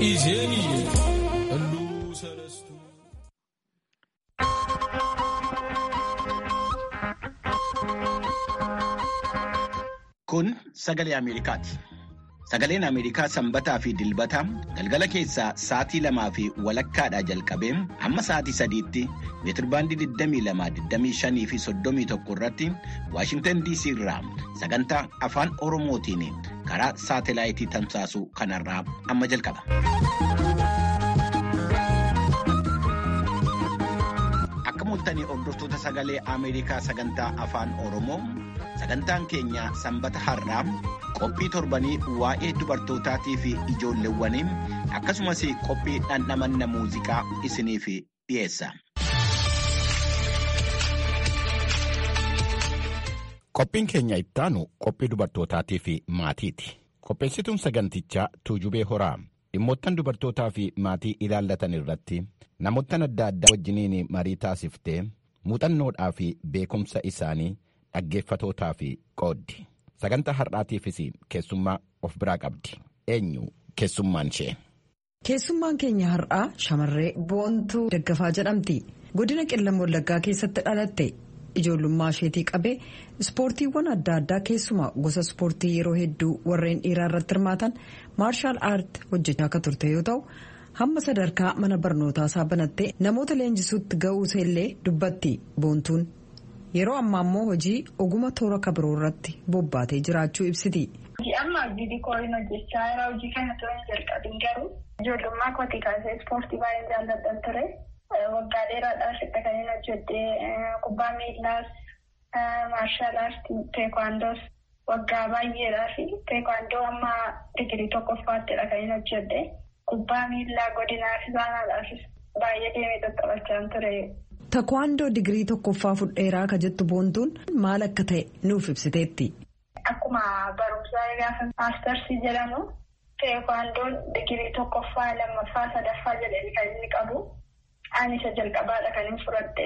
ኢዜሚዬ ሁሉ ሰለስቱ Kun sagalee Ameerikaati. Sagaleen Ameerikaa sanbataa fi dilbataa galgala keessaa sa'aatii lamaa fi walakkaadhaa jalqabee hamma sa'aatii sadiitti meetirbaandii 22, fi 31 irratti Waashintan DC irraa sagantaa afaan Oromootiin karaa saatelaayitii tamsaasu kanarraa amma jalqaba. Akka mul'atanii hordoftoota sagalee Ameerikaa sagantaa afaan Oromoo sagantaan keenya sanbata har'aa qophii torbanii waa'ee dubartootaatii fi ijoolleewwanii akkasumas qophii dhandhamanna muuziqaa isiniif dhiyeessa. Qophiin keenya ittaanu qophii dubartootaatii fi maatiiti. Qopheessituun sagantichaa Tuujubee Horaa dhimmoottan dubartootaa fi maatii ilaallatan irratti namoottan adda addaa wajjiniin marii taasiftee muuxannoodhaa fi beekumsa isaanii dhaggeeffatootaa fi qooddi. Sagantaa har'aatiifis keessummaa of biraa qabdi. Eenyu keessummaan ishee? Keessummaan keenya har'aa shamarree boontuu daggafaa jedhamti. Godina qillam wallaggaa keessatti dhalatte ijoollummaa isheetii qabee ispoortiiwwan adda addaa keessumaa gosa ispoortii yeroo hedduu warreen dhiiraa irratti hirmaatan maarshaal aart hojjechaa akka turte yoo ta'u hamma sadarkaa mana barnootaa isaa banattee namoota leenjisuutti ga'uusa illee dubbatti boontuun. Yeroo ammaa immoo hojii oguma toora kabiroo irratti bobbaatee jiraachuu ibsiti. Amma hojii diikooriin hojjechaa jira. Hojii kana toora hin jalqabin garuu ijoollummaa kootii kaasee ispoortii baay'ee jaalladhan ture. Waggaa dheeraadhaaf itti kan hin hojjedhee kubbaa miillaas, maarshaal aartii, teekwaandoos waggaa baay'eedhaaf teekwaandoo amma digirii tokkoffaattiidha kan hin hojjedhee. Kubbaa miillaa godinaaf baanaadhaafis baay'ee deemee qaqqabachaa ture. Teekwaandoo digirii tokkoffaa fudheeraa ka jettu boontuun maal akka ta'e nuuf ibsiteetti. Akkuma barumsaa gaafa maastarsii jedhamu teekwaandoon digirii tokkoffaa lammaffaa sadaffaa jedhanii kan inni qabu. Ani isa jalqabaadha kan inni fudhadhe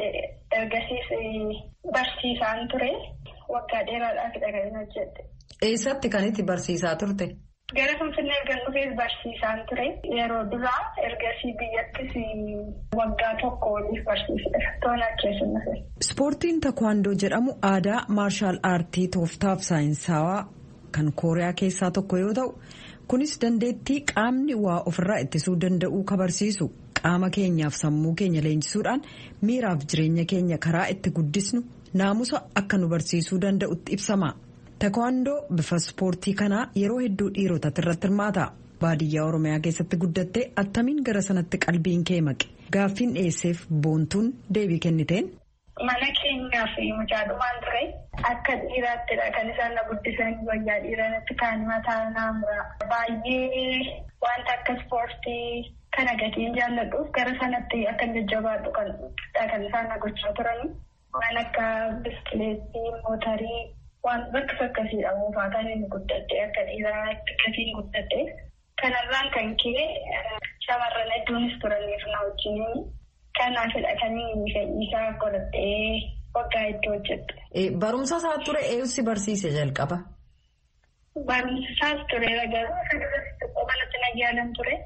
ergasiis barsiisaan ture waggaa dheeraadhaafidha kan inni hojjedhe. Eessatti kan itti barsiisaa turte? Gara Finfinnee erga dhufees barsiisaan ture. Yeroo duraa ergasii biyyattis waggaa tokko waliif barsiisedha. Tola keessummaa. Ispoortiin takwaandoo jedhamu aadaa maarshaal aartii tooftaaf saayinsawaa kan kooriyaa keessaa tokko yoo ta'u kunis dandeettii qaamni waa ofirraa ittisuu danda'uu ka barsiisu qaama keenyaaf sammuu keenya leenjisuudhaan miiraaf jireenya keenya karaa itti guddisnu naamusa akka nu barsiisuu danda'utti ibsama. Takwaandoo bifa ispoortii kanaa yeroo hedduu dhiirotatti irratti hirmaata. Baadiyyaa Oromiyaa keessatti guddattee attamiin gara sanatti qalbiin kee maqe gaaffiin dhiyeesseef boontuun deebii kenniteen. Mana keenyaaf mucaadumaan ture akka dhiiraattidha kan isaan na guddisan wayyaa dhiiranitti kaan mataa naamura. Baay'ee wanta akka ispoortii kana gatiin jaalladhuuf gara sanatti akka jajjabaadhu kan isaan na gochaa turani. Waan akka biskileetii, mootarii. Waan bakka akkasiidha moofaa kan inni guddadde akka dhiiraa gatiin guddadde kanarraan kan ka'e shamarran hedduunis turaniif na wajjin kanaafidha kan inni fedhiisaa godhadhee waggaa hedduu hojjette. Barumsa isaa ture eessi barsiise jalqaba? Barumsa isaas ture garuu manatti na yaalan ture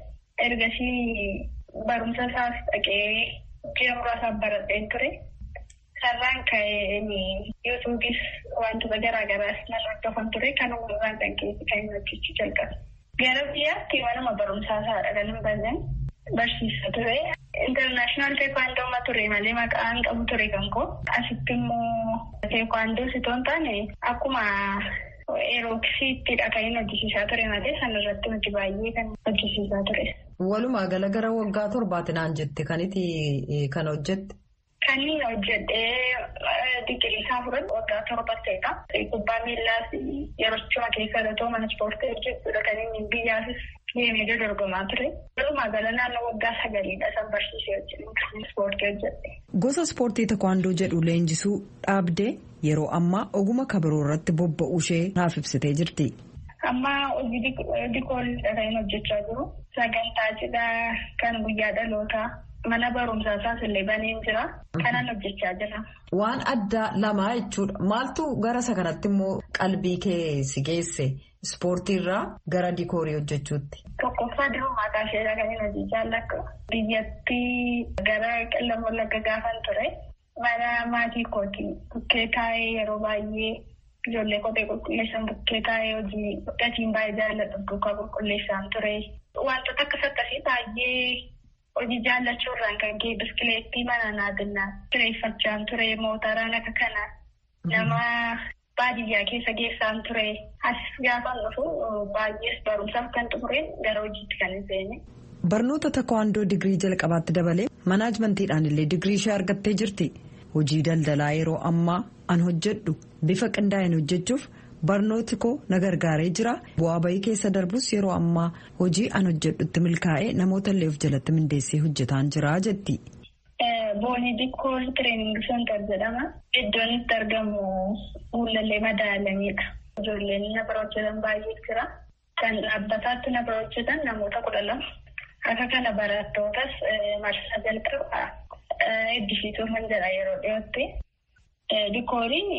ergasii barumsa isaas dhaqee ji'a muraasaaf baradheen ture. Sarraan ka'ee yuutuubis wantoota garaagaraas nan hordofan ture kan uumamaan kan keessi kan hin hojjechuu jalqabe. Gara biyyaatti manuma barumsaa isaadha kan hin banne barsiisa ture. Intarnaashinaal teekwaandooma ture malee maqaan qabu ture kan koo. Asitti immoo teekwaandoo sitoo hin taane akkuma eerooksiittidha kan hin hojjisiisaa ture malee sanarratti nuti baay'ee kan hojjisiisaa ture. Walumaa gala gara waggaa torbaatinaan jette kanitti kan hojjette. Kan inni hojjedhee digirii isaa fudhatu waggaa torba ta'edha. Kubbaa miillaas yeroo chuma keessa gatoo mana ispoortii hojjechuudha kan inni biyyaafis deemee dorgomaa ture. Walumaa gala naannoo waggaa sagaliidha san barsiisee hojjetu kan ispoortii hojjedhe. Gosa ispoortii takwaandoo jedhu leenjisuu dhaabdee yeroo ammaa oguma kabiroo irratti bobba'uu ishee naaf ibsitee jirti. Amma hojii dikoolidha kan inni hojjechaa jiru. Sagantaa cidhaa kan guyyaa dhalootaa. Mana barumsaa isaas illee baneen jira. Kanan hojjechaa jira. Waan addaa lamaa jechuudha. Maaltu gara isa kanatti immoo qalbii kee si geesse? ispoortiirraa gara dikoorii hojjechuutti? Tokkoffaa dirqama isheedha kan hin hojii jaalladhu. Biyyatti gara qillam wallagga gaafan ture. Mana maatii kooti bukkee taa'ee yeroo baay'ee ijoollee kophee qulqulleessan bukkee taa'ee hojii gatiin baay'ee jaalladhu duukaa qulqulleessaan ture. Wantoota akkas akkasii baay'ee hojii jaallachuu irraan kan ka'e biskileettii mana naadinaa kireeffachaan ture mootaraan akka kana nama baadiyyaa keessa geessaan ture as gaafa dhufu baay'ees barumsaaf kan xumureen gara hojiitti kan hin seene. Barnoota takwaandoo digirii jalqabaatti dabalee manaajmentiidhaan illee digirii ishee argattee jirti. Hojii daldalaa yeroo ammaa an hojjedhu bifa qindaa'een hojjechuuf barnooti koo na gargaaree jira. Bu'aa bayii keessa darbus yeroo ammaa hojii an hojjedhutti milkaa'ee namoota illee of jalatti mindeessee hojjetaan jira jetti. Boonii Dikkoon Tireening Seentar jedhama. Iddoon itti argamu fuullallee madaalamidha. Ijoolleen na bira hojjetan baay'ee jira. Kan dhaabbataatti na bira hojjetan namoota kudha lama. Akka kana barattootas marsaa jalqabaa eebbisiisuu kan jedha yeroo dhiyootti. Dikooriin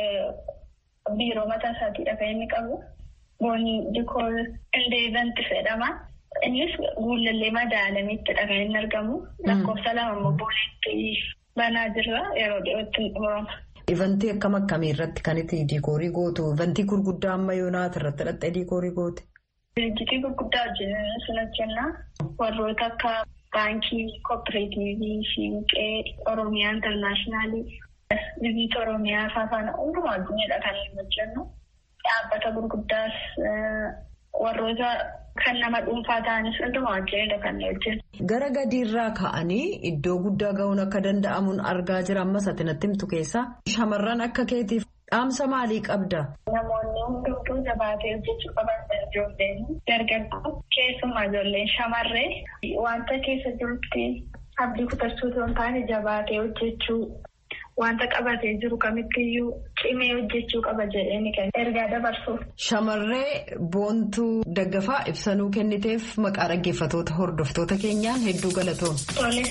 biiroo mataa isaatiidha kan inni qabu. Boonii dikoor indeevanti jedhama. Innis guullallee madaalamittidha kan inni argamu. Lakkoofsa lama immoo boonetti banaa jirra yeroo dhiyootti xumurama. Ivantii akkam akkamii irratti kan itti diikoorii gootu? Ivantii gurguddaa amma yoonaat irratti hidhattee diikoorii goote? Dirjitii gurguddaa wajjin sun hojjennaa. Warroota akka baankii, kooperaatiivii, siinqee, Oromiyaa intarnaashinaali, viziita Oromiyaa faana hundumaa addunyaadha kan inni hojjennu. Dhaabbata gurguddaas warroota kan nama dhuunfaa ta'anis hundumaa wajjinidha kan inni hojjennu. Gara gadiirraa ka'anii iddoo guddaa ga'uun akka danda'amuun argaa jira ammas ati natti himtu keessaa. Shamarran akka keetiif dhaamsa maalii qabda? Namoonni hundumtuu jabaatee hojjechuu qaban ijoolleen dargaggoo keessumaa ijoolleen shamarree wanta keessa jirutti abdii kutachuu osoo hin taane jabaatee hojjechuu wanta qabatee jiru kamittiyyuu cimee hojjechuu qaba jedheen kan ergaa dabarsuuf. Shamarree boontuu daggafaa ibsanuu kenniteef maqaa dhaggeeffatoota hordoftoota keenyaan hedduu galatoom. Tole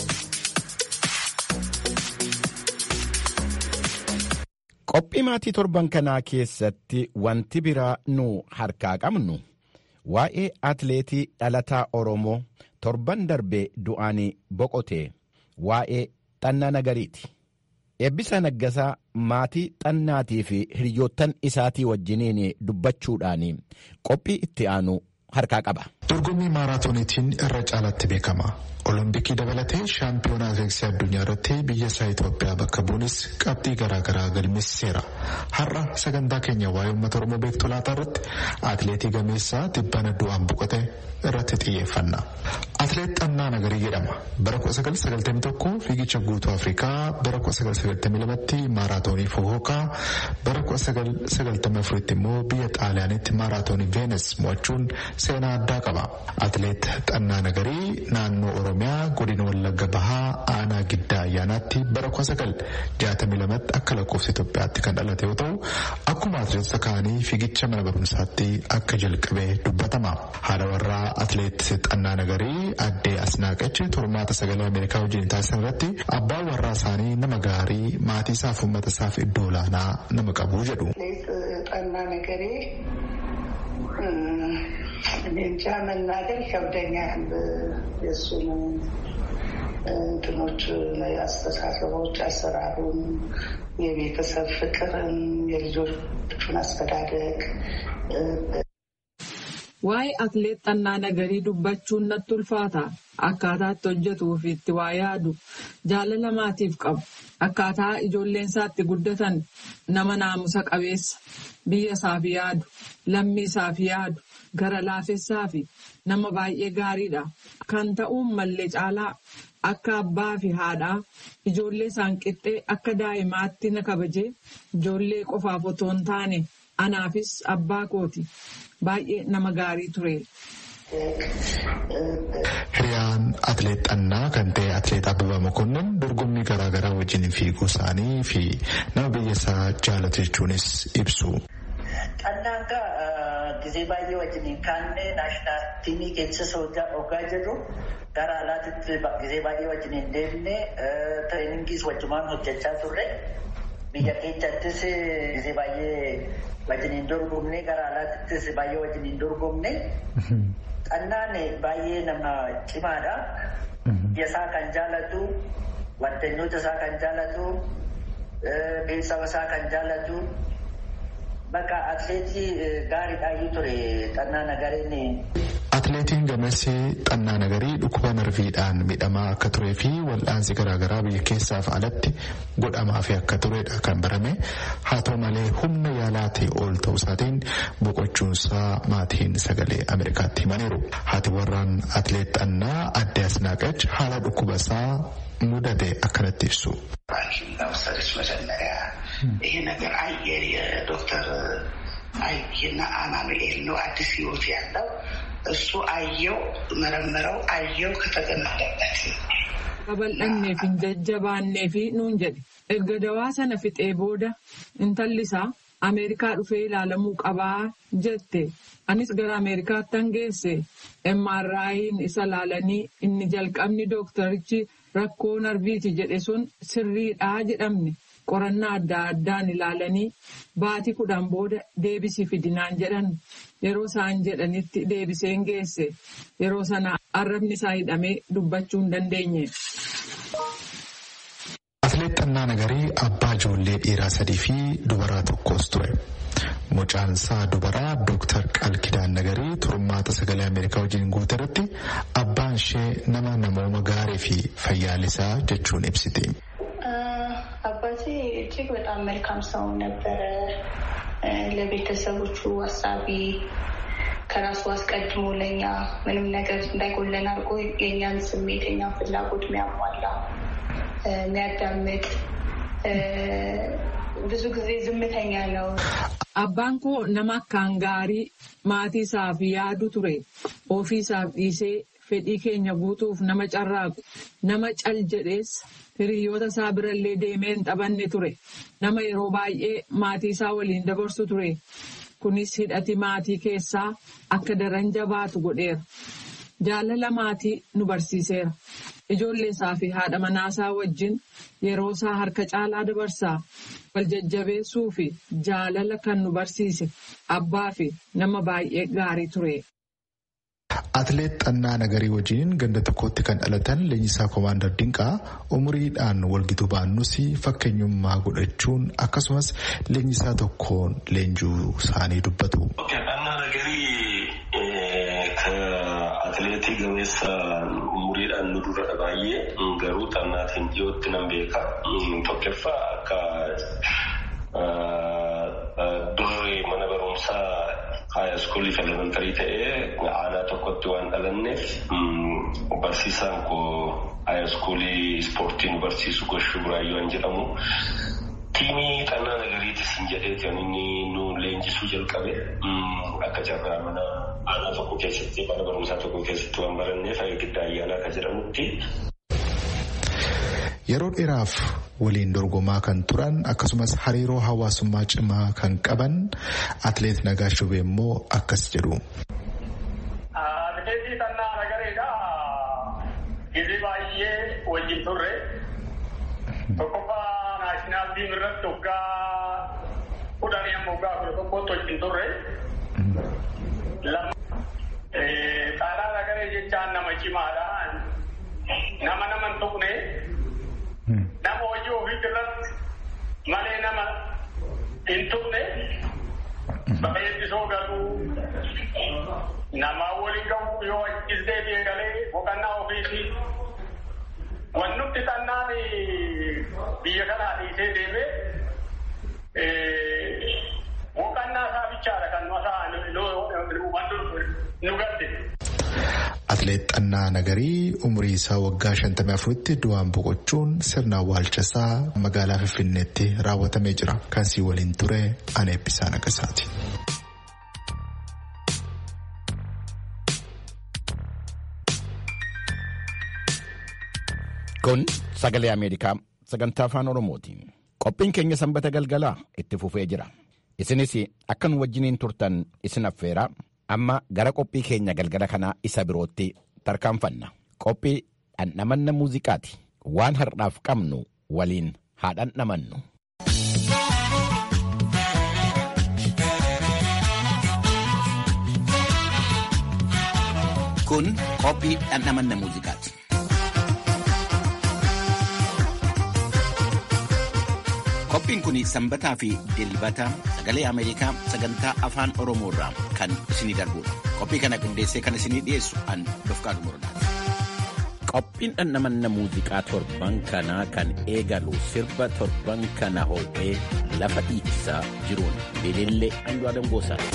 Qophii maatii torban kanaa keessatti wanti biraa nu harkaa qabnu waa'ee atleetii dhalataa Oromoo torban darbee du'aan boqote waa'ee xannaa nagariiti. Eebbisa Naggasaa maatii xannaatii fi hiriyoottan isaatii wajjiniin dubbachuudhaan qophii itti aanu harkaa qaba. Dorgommii maaraatooniitiin irra caalatti beekama. Olompikii dabalatee shaampiyoonaa atileetiksii addunyaa irratti biyya isaa Itoophiyaa bakka bu'uunis qabxii garaagaraa galmeessiseera. Har'a sagantaa keenya waa'ee uummata Oromoo beektuu laataa irratti atileetii gameessaa tibbana du'aan boqote irratti xiyyeeffanna. Atileet Xannaa Nagarii jedhama. Bara 1991 fiigicha guutuu Afrikaa, bara 1992tti maaraatoonii Fohookaa, bara 1994tti immoo biyya Xaaliyaanitti maaraatoonii Veenes mo'achuun seenaa addaa qaba. Atileet Xannaa Nagarii naannoo Oromiyaa godina Wallagga Bahaa aanaa giddaa ayyaanaatti bara 1962tti akka lakkoofsa Itoophiyaatti kan dhalate yoo ta'u akkuma atileetota kaanii fiigicha mana barumsaatti akka jalqabe dubbatama. Haadha warraa atileet Xannaa Nagarii addee Asnaaqachi tormaata sagalee Ameerikaa wajjin taasisan irratti abbaan warraa isaanii nama gaarii maatii isaaf uummata isaaf iddoo olaanaa nama qabu jedhu. Xannaa Nagarii እንጃ መናገር ይከብደኛል። የእሱን እንትኖች አስተሳሰቦች፣ አሰራሩን፣ የቤተሰብ ፍቅርን፣ የልጆቹን አስተዳደግ Waa'ee atileet Xannaa Nagarii dubbachuun natti ulfaata. Akkaataa itti hojjetuu fi itti waa yaadu jaalala maatiif qabu. Akkaataa ijoolleen isaatti guddatan nama naamusa qabeessa biyya isaaf yaadu lammii isaaf yaadu gara laafessaa fi nama baay'ee gaariidha. Kan ta'uun mallee caalaa akka abbaa fi haadhaa ijoollee isaan qixxee akka daa'imaatti na kabajee ijoollee qofaaf otoo hin taane anaafis abbaa kooti. Baay'ee nama gaarii ture. Hiriyaan atileet xannaa kan ta'e atileet Abbabaa Mokonnon dorgommii garaagaraa wajjin fiiguu isaanii fi nama biyya isaa jaalatu jechuunis ibsu. Xannaan gisee baay'ee wajjin kaanne naashinaal tiimii keessa hoggaa jirru gara alaatti gisee baay'ee wajjin hin deemne tireeningiis wajjumaan hojjechaa turre. biyya keenyattis gisee baay'ee wajjiniin dorgomne gara alaattis baay'ee wajjiniin dorgomne xannaan baay'ee nama cimaadha. Biyya isaa kan jaalatu, waddanyoota isaa kan jaalatu, beeksisa isaa kan jaalatu. Bakka atleetii gaariidhaayyuu ture xannaa nagareen. Atleetiin gameessi xannaa nagarii dhukkuba narviidhaan miidhamaa akka turee fi wal'aansi garaagaraa biyya keessaaf alatti godhamaa fi akka turedha kan barame haa ta'u malee humna yaalaatii ol ta'uu isaatiin boqochuunsaa maatiin sagalee Ameerikaatti himaniiru. Haati warraan atleet xannaa adde asnaaqach haala dhukkuba isaa mudate akkanatti ibsu. ወሰደች መጀመሪያ ይሄ ነገር አየ የዶክተር አይና አማኑኤል ነው አዲስ ህይወት ያለው እሱ አየው መረመረው አየው ከተገመደበት babal'annee fi jajjabaannee fi nuun jedhe erga dawaa sana fixee booda intalli isaa ameerikaa dhufee ilaalamuu qabaa jette anis gara ameerikaatti hangeesse mraayiin isa laalanii inni jalqabni dooktarichi rakkoo narviiti jedhe sun sirriidhaa jedhamne qorannaa adda addaan ilaalanii baatii kudhan booda deebisii fidinaan jedhan yeroo isaan jedhanitti deebiseen geesse yeroo sana arrabni isaa hidhamee dubbachuu hin dandeenye. Atleet Xannaa Nagarii abbaa ijoollee dhiiraa sadii fi dubaraa tokkos ture. Mucaan isaa dubaraa Dooktar Qalkidaan Nagarii turmaata sagalee Ameerikaa wajjin guute irratti abbaan ishee nama namooma gaarii fi fayyaalisaa jechuun ibsiti. አባቴ እጅግ በጣም መልካም ሰው ነበረ። ለቤተሰቦቹ አሳቢ፣ ከራሱ አስቀድሞ ለእኛ ምንም ነገር እንዳይጎለን አድርጎ የእኛን ስሜት የኛን ፍላጎት የሚያሟላ የሚያዳምጥ ብዙ ጊዜ ዝምተኛ ነው። Abbaan koo nama akkaan gaarii maatii isaaf yaadu ture. Ofii isaaf dhiisee fedhii keenya guutuuf nama carraaqu, nama cal jedhees hiriyoota isaa birallee deemee hin taphanne ture. Nama yeroo baay'ee maatii isaa waliin dabarsu ture. Kunis hidhati maatii keessaa akka daran jabaatu godheera. Jaalala maatii nu barsiiseera. Ijoollee isaa fi haadha manaasaa wajjin yeroo isaa harka caalaa dabarsaa. Wal jajjabeessuu fi jaalala kan nu barsiise abbaa fi nama baay'ee gaarii ture. Atleet Xannaa Nagarii wajjin ganda tokkotti kan dhalatan leenjisaa Koomaandar Dinqaa umuriidhaan walgituu baannus fakkeenyummaa godhachuun akkasumas leenjisaa tokkoon leenjuu isaanii dubbatu. Atileetii gameessa umuriidhaan nu dura baay'ee garuu xannaatiin dhiyootti nan beeka. Tokkoffaa akka duree mana barumsaa haaya iskuulii elementarii ta'ee aanaa tokkotti waan dhalanneef barsiisaan koo haaya iskuulii ispoortii nu barsiisu goshuu buraayyuu jedhamu. Tiimii xannaa nagariitis hin jedhee kan inni nu leenjisuu jalqabe akka carraa mana aanaa tokko keessatti mana barumsaa tokko keessatti waan baranneef giddaa ayyaanaa akka jedhamutti. Yeroo dheeraaf waliin dorgomaa kan turan akkasumas hariiroo hawaasummaa cimaa kan qaban atleet Nagaash Shubee immoo akkas jedhu. Atileetii Xannaa Nagareedha. Gizii baay'ee wajjin turre. Tokkoffaa naashinaal tiim irratti waggaa kudhanii amma waggaa kudha tokkotti wajjin turre. Xaanaa Nagaree jechaan nama cimaadha. Nama nama hin tuqne. Nama hojii ofii irratti malee nama hin tuqne. Bakka eebbisoo galuu namaa waliin gahuu yoo achis deebi'e galee boqonnaa ofiiti. Wannutti xannaan biyya kanaa dhiisee deemee boqonnaa isaa bichaadha kan nu gadde. Atleet Xannaa Nagarii umurii isaa waggaa 54tti du'aan boqochuun sirna awwaalchasaa magaalaa Finfinneetti raawwatamee jira. Kan sii waliin ture ana eebbisaa nagasaati. Kun sagalee Ameerikaa sagantaa afaan Oromooti. Qophiin keenya sanbata galgalaa itti fufee jira. Isinis akka nu wajjiniin turtan isin affeeraa amma gara qophii keenya galgala kanaa isa birootti tarkaanfanna. Qophii dhandhamanna muuziqaati. Waan har'aaf qabnu waliin haa dhandhamannu. Kun qophii dhandhamanna muuziqaati. Qophiin kun sanbataa fi dilbata sagalee Ameerikaa sagantaa afaan Oromoo irraa kan isinii darbudha. Qophii kana qindeessee kan isinii dhiyeessu an Dofqaadu Murdaati. Qophiin dhandhamanna muuziqaa torban kanaa kan eegalu sirba torban kana hoo'ee lafa dhiichisaa jiruun Beelillee Andu'aalam Goosaati.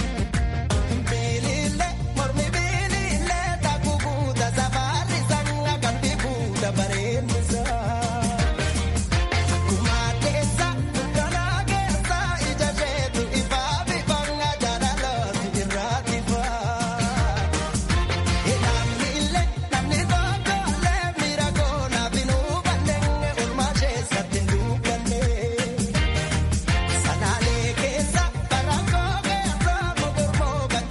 Sanaalee keessa barangoo keessa.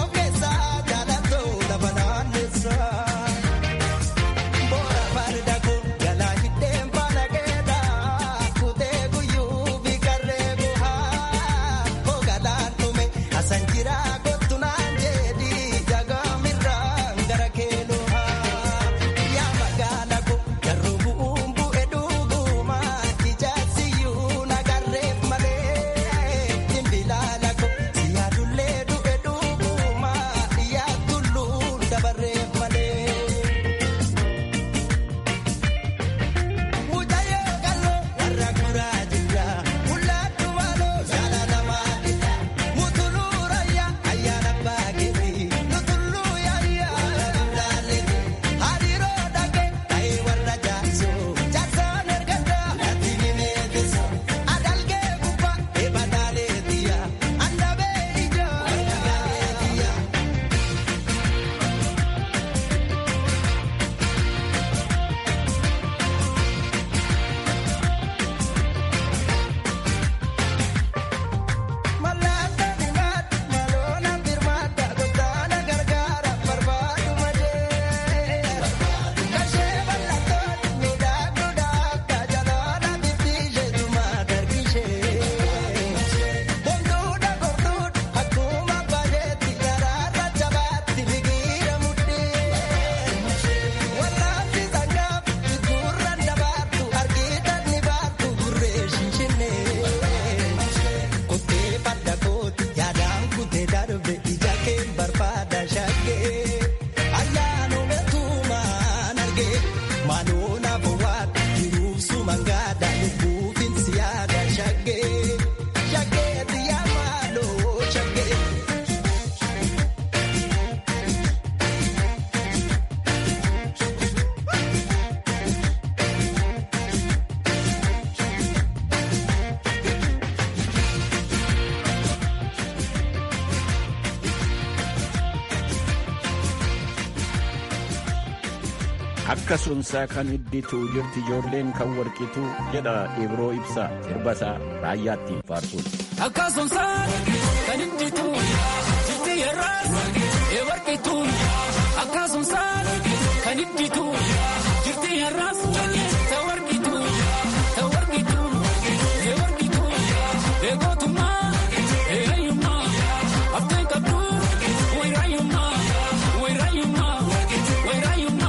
akka sunsaa kan iddituu jirti ijoolleen kan warqitu jedha ibroo ibsaa sirbasaa raayyaattiin faarsuun. Akka sunsaa kan iddituu jirti yerraas ee warqitu akka sunsaa kan iddituu jirti yerraas ta warqitu ta warqitu ee warqitu ee gootummaa ee hayyummaa abdeen qabdu wayraayyummaa wayraayyummaa wayraayyummaa.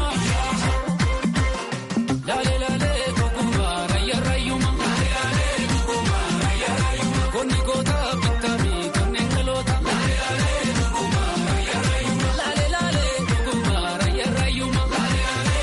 Lale lale kokuma raya rayuma. Konni kota bitami konni kalota. Lale lale kokuma raya rayuma.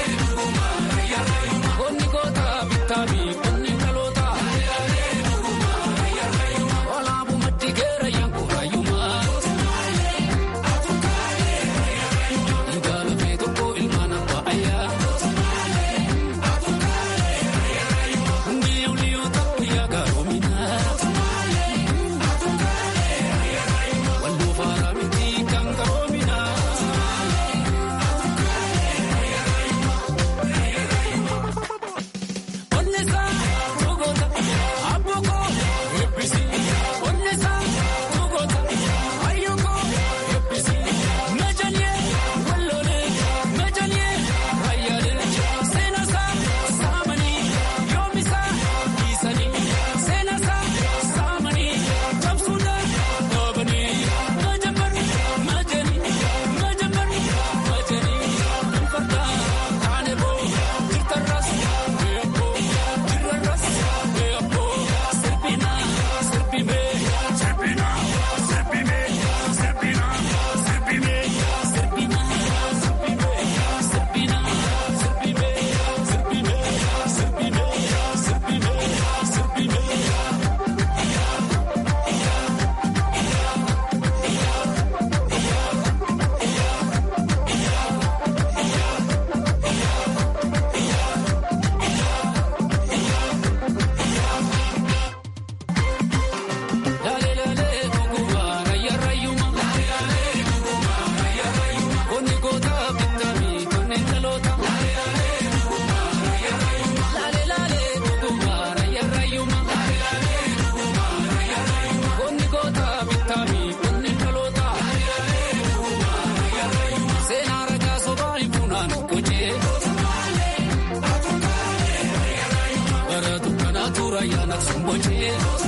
aksuun bocee.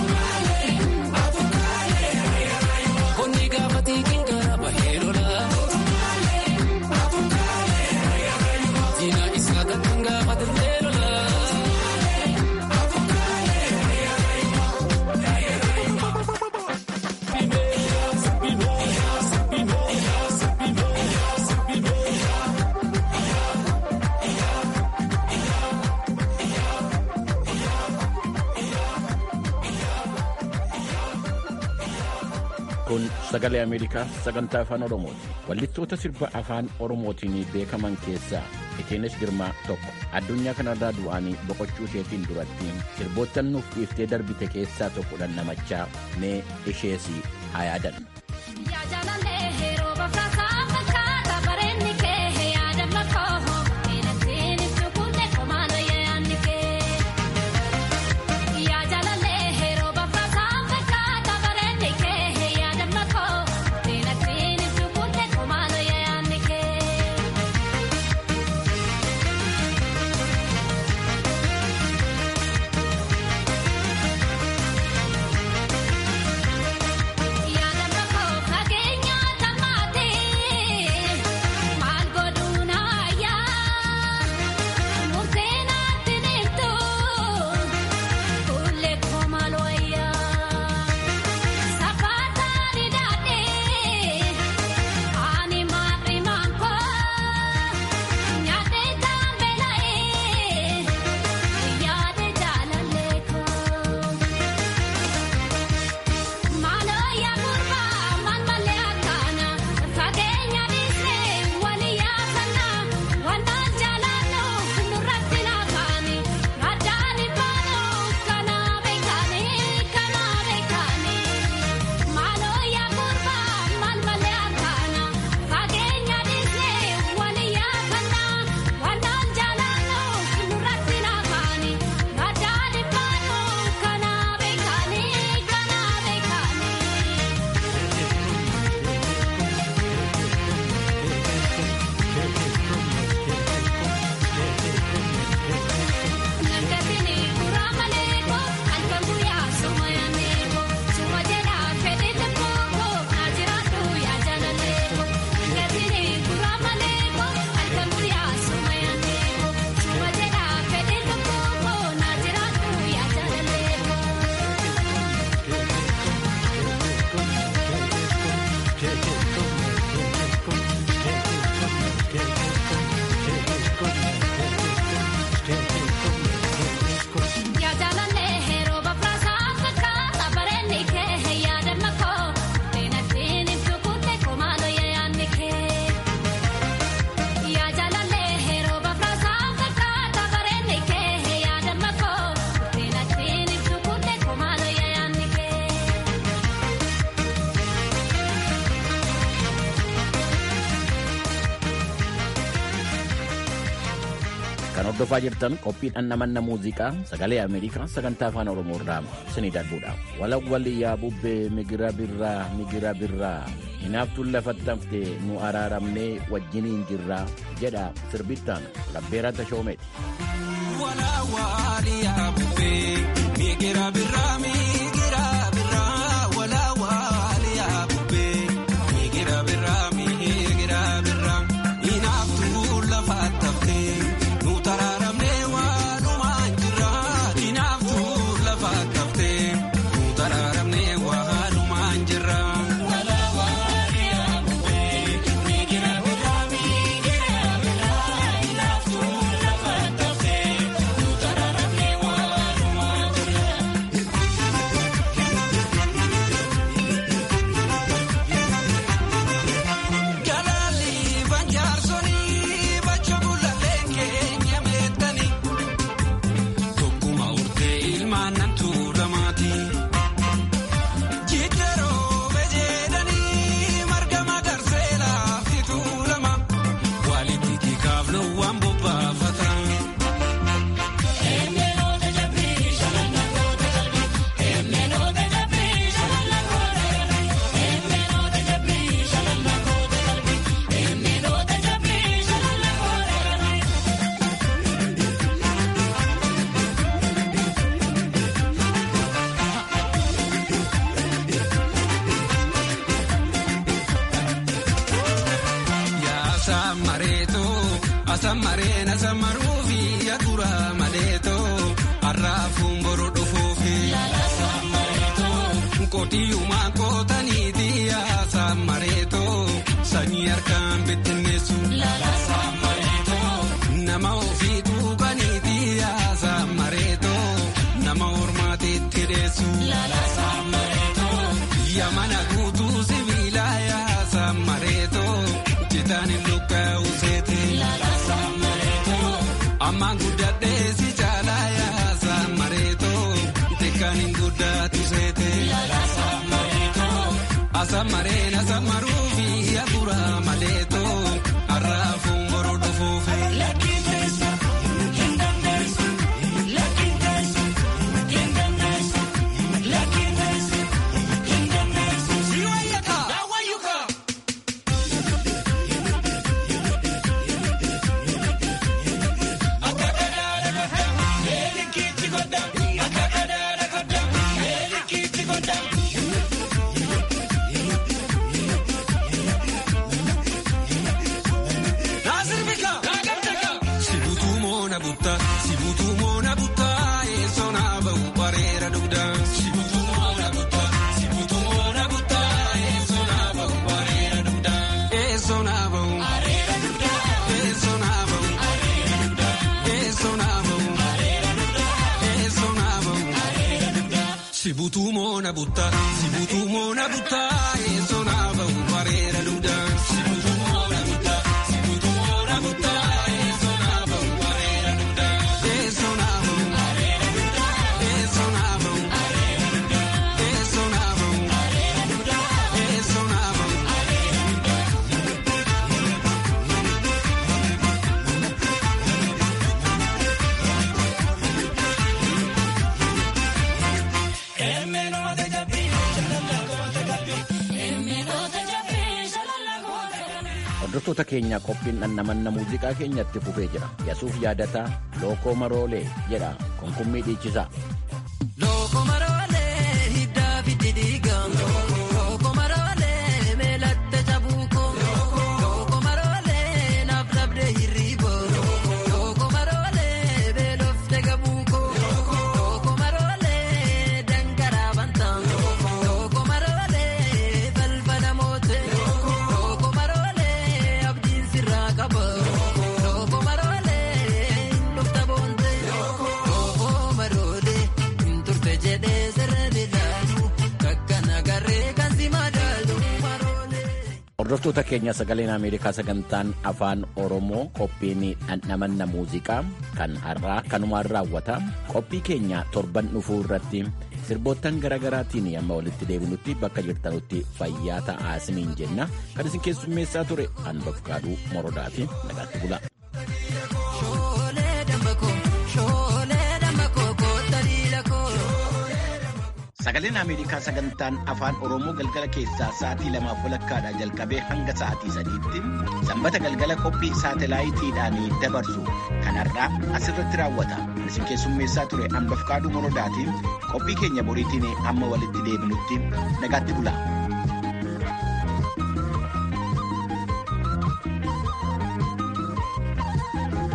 Konni gaafa xiiqiin gara bahee lola. Diina isaa kan gaafa dirree lola. Kun sagalee Ameerikaa sagantaa afaan Oromooti. Wallittoota sirba afaan Oromootiin beekaman keessaa Iteenes Girmaa tokko. Addunyaa kanarraa du'anii boqochuu isheetiin duratti sirboottan nuuf dhiiftee darbite keessaa tokko dhandhamachaa mee ishees haa yaadannu. Kan hordofaa jirtan qophii dhandhamanna muuziqaa sagalee Ameerikaa sagantaa afaan Oromoo irraa isinii darbuudha. Walawwali yaa bubbee migira birraa migira birraa hinaaftuun lafatti hafte nu araaramnee wajjiniin jirraa jedha sirbittaan labbeeraa tashoomeeti. Walawwali yaa bubbee migira birraa migira birraa walawwali yaa bubbee migira birraa migira birraa hinaaftuun lafatti hafte. Taraaramnee waalumaan jirra hinaaftuu lafa kaftee taraaramnee waalumaan jirra. Asammareen asammaruufi yaadura maleetoo har'aafuun boru dhufuufi. Kotiyyumaa kootaniiti asammareetoo sanyii harkaan bittinneessu. Nama ofii tuuqaniiti asammareetoo nama hormaatiitti deessu. Yamana guutuu sibiilaa asammareetoo citaan hin luqqa'u seete. Ammaan guddadhee si caalaa yaasa mareetoo xiqqaan hin guddaatu seete. Asamareen asamaruufi yaadura maleetoo har'aafuun boru dhufuufi. Sibutuu moona buttaa sibutuu moona buttaa eessoo naa ba'u bareera dugdaa. Sibutuu moona buttaa sibutuu moona buttaa eessoo naa ba'u bareera dugdaa. Eessoo naa ba'u bareera dugdaa. Eessoo naa ba'u bareera dugdaa. Eessoo naa ba'u bareera dugdaa. Eessoo naa ba'u bareera dugdaa. Sibutuu moona buttaa sibutuu moona buttaa eessoo naa ba'u bareera dugdaa. Sibutuu moona buttaa sibutuu moona buttaa eessoo naa ba'u bareera dugdaa. Eessoo naa ba'u bareera dugdaa. Eessoo naa ba'u bareera dugdaa. Eessoo naa ba'u bareera dugdaa. Eessoo naa ba'u bareera dugdaa. Hordoftoota keenya qophiin dhannamanna muuziqaa keenyatti fufee jira. Yasuuf yaadataa Lookoo Maroolee jedha konkummii dhiichisaa. Looko maroolee hiddaa fitti dhiigaan. Looko maroolee meelatte cabuuko. Looko maroolee naaf dhabdee hirriibo. Looko maroolee beelofte gabuuko. Looko maroolee dangaraa bantaan. Looko maroolee balbala moote. Looko maroolee abdiin sirraa qaba. Looko maroolee dhufta boonte. Looko maroolee turte jedhee sirrii ilaalu kakkana garee kan si madaalu maroolee. Hordoftoota keenya sagaleen Ameerikaa sagantaan afaan Oromoo qophiin dhandhamanna muuziqaa kan har'aa kanumaan raawwata. Qophii keenya torban dhufuu irratti sirboottan garaagaraatiin amma walitti deebinutti bakka jirtanutti fayyaa ta'aa isiniin jenna. Kan isin keessummeessaa ture Anbafkaaduu Morodaati. Nagaatti bula. Shoolee dambakoo shoolee dambakoo koota liilakoo. Sagaleen Ameerikaa sagantaan afaan Oromoo galgala keessaa sa'aatii lamaaf walakkaadhaa jalqabee hanga sa'aatii sadiitti sanbata galgala qophii saatalaayitiidhaan dabarsu kan har'aa asirratti raawwata. Kan isin keessummeessaa ture Anbafkaaduu Morodaatiin qophii keenya boriitiin amma walitti deebinutti nagaatti bula.